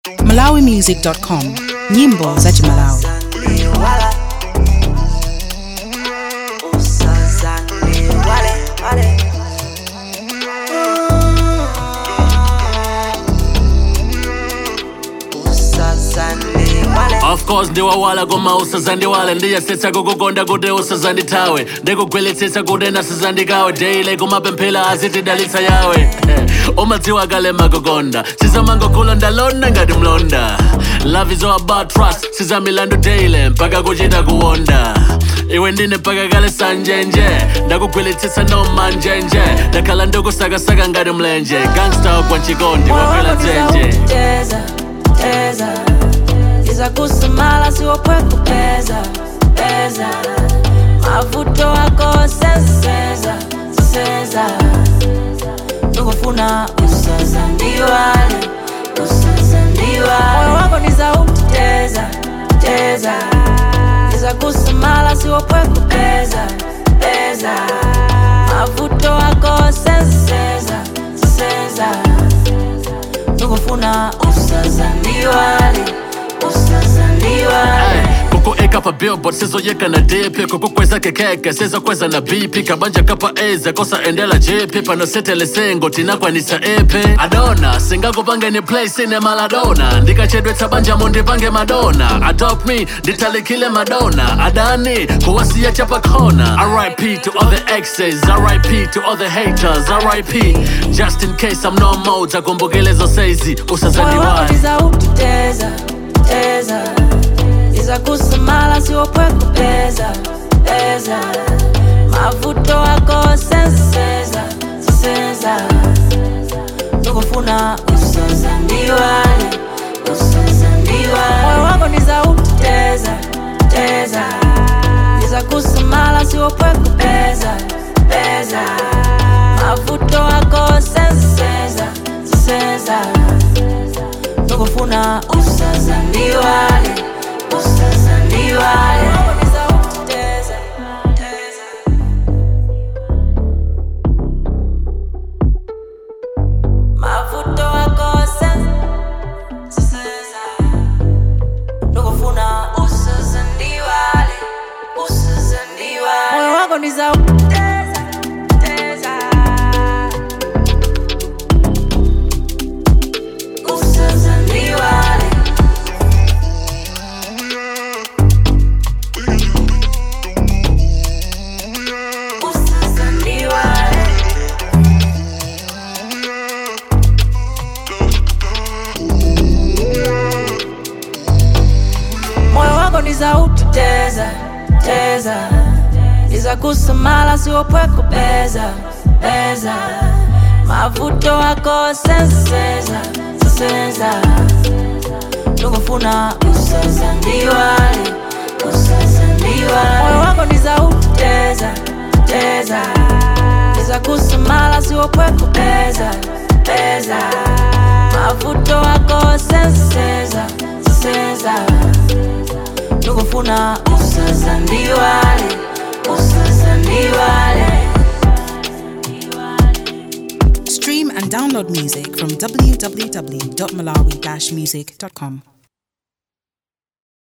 malawimusic.com nyimbo za chimalawi Wala. Usazane wale, wale. Usazane wale. of course ndiwawala koma usazandiwale ndiyasetsa kukukonda kuti usazandithawe ndikugweletsesa kuti nasazandikawe daily kumapemphera azitidalitsa yawe umadziwa kale makukonda sizamangokula ndalonda ngati mlonda love is all about trust sizamilandu daily mpaka kuchita kuwonda iwe ndine mpaka kale sanjenje ndakugweletsesa nomanjenje ndakhala ndikusakasaka ngati mlenje gangsta kwa nchikondi wakwela dzenje Teza, teza. Iza kusamala siwopwe kupeza, peza. Mavuto wako senseza, senseza. Tukufuna usazandiwale, usazandiwale. Moyo wako ni sauti teza, teza. Iza kusamala siwopwe kupeza, peza. Mavuto wako senseza, senseza tukufuna usazandiwale usazandiwale kukueka pa billboard sizoyeka na dp kukukweza kekeke sizokweza na bp kabanja kapa eze kosaendela jepi panosetele sengo tinakwanisa epe adona singakupangeni play sine maladona ndikachedwetsa banjamo ndipange madona adopt me nditalikile madona adani kuwasiya chapakona rip to all the exes rip to all the haters rip just in case i'm no more takumbukelezo saizi moyo wako usazandiwale ni sauti teza teza iza kusamala siwopwe kupeza peza mavuto wako senseza senseza tukufuna usazandiwale usazandiwale moyo wako ni sauti teza teza iza kusamala siwopwe kupeza peza mavuto wako senseza senseza tukufuna usazandiwale usazandiwale mavuto wako senseza tukufuna usazandiwale usazandiwale moyo wako ni za teza teza usazandiwale usazandiwale moyo wako ni sauti teza teza iza kusamala siwopwe kupeza peza mavuto wako senseza senseza tukufuna usazandiwale usazandiwale moyo wako ni sauti teza teza iza kusamala siwopwe kupeza peza mavuto wako senseza senseza tukufuna usazandiwale usazandiwale stream and download music from www.malawi-music.com